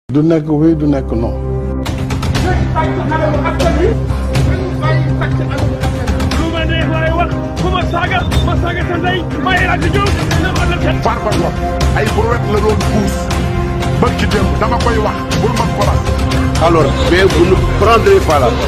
du nekk oui du nekk non. lu ma neex laay wax ku ma saaga ma saaga sa ndey ma El Hadji Diouf na ma la seen Farba Ngom ay brouette la doon puus ba ci démb dama koy wax bul man ko las alors mais vous ne prendrez pas la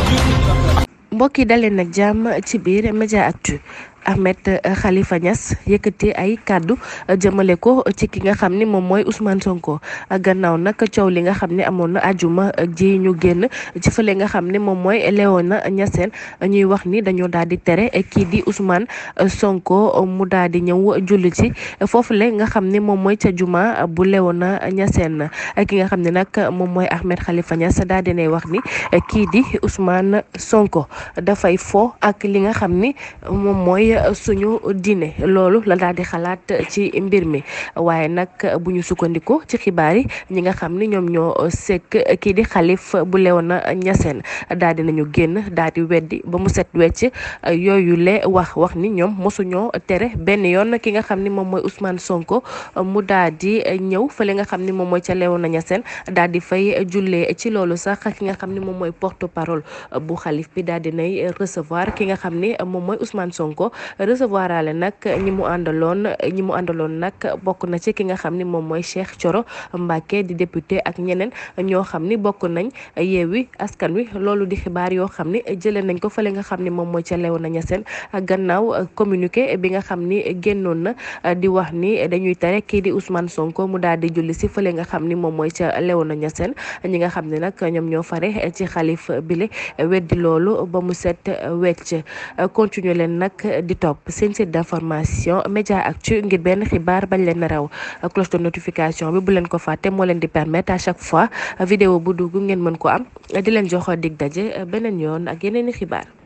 mbokk yi daleen nag jàmm ci biir Média Actu Ahmed Khalifa Niass yëkkati ay kàddu jëmale ko ci ki nga xam ni moom mooy Ousmane Sonko gannaaw nag coow li nga xam ne amoon na ajuma ji ñu génn ci fële nga xam ne moom mooy Léona Niassène ñuy wax ni dañoo daal di tere kii di Ousmane Sonko mu daal di ñëw julli ci foofu le nga xam ne moom mooy ca juma bu Léona Niassène ki nga xam ne nag moom mooy Ahmed Khalifa Niass daal di nay wax ni kii di Ousmane Sonko dafay fo ak li nga xam ni moom mooy suñu diine loolu la daal di xalaat ci mbir mi waaye nag bu ñu sukkandiku ci xibaar yi ñi nga xam ni ñoom ñoo sekk kii di xalif bu Léona Niassène daal di nañu génn daal di weddi ba mu set wecc yooyu le wax wax ni ñoom mosuñoo tere benn yoon ki nga xam ni moom mooy Ousmane Sonko mu daal di ñëw fële nga xam ni moom mooy ca Léona Niassène daal di fay jullee ci loolu sax ki nga xam ni moom mooy porte parole bu xalif bi daal di nay recevoir ki nga xam ni moom mooy Ousmane Sonko recevoir ale nag ñi mu àndaloon ñi mu àndaloon nag bokk na ci ki nga xam ni moom mooy Cheikh Thioro Mbacké di député ak ñeneen ñoo xam ni bokk nañ yeewi askan wi loolu di xibaar yoo xam ni jëlee nañ ko fële nga xam ni moom mooy ca Léona Niassène gannaaw communiqué bi nga xam ni génnoon na di wax ni dañuy tere kii di Ousmane Sonko mu daal di julli si fële nga xam ni moom mooy ca Léona Niassène ñi nga xam ne nag ñoom ñoo fare ci xalif bile weddi loolu ba mu set wecc continuer leen nag di topp seen site d'information Média Actu ngir benn xibaar bañ leen raw cloche de notification bi bu leen ko fàtte moo leen di permettre à chaque fois vidéo bu dugg ngeen mën ko am di leen jox dig daje beneen yoon ak yeneen i xibaar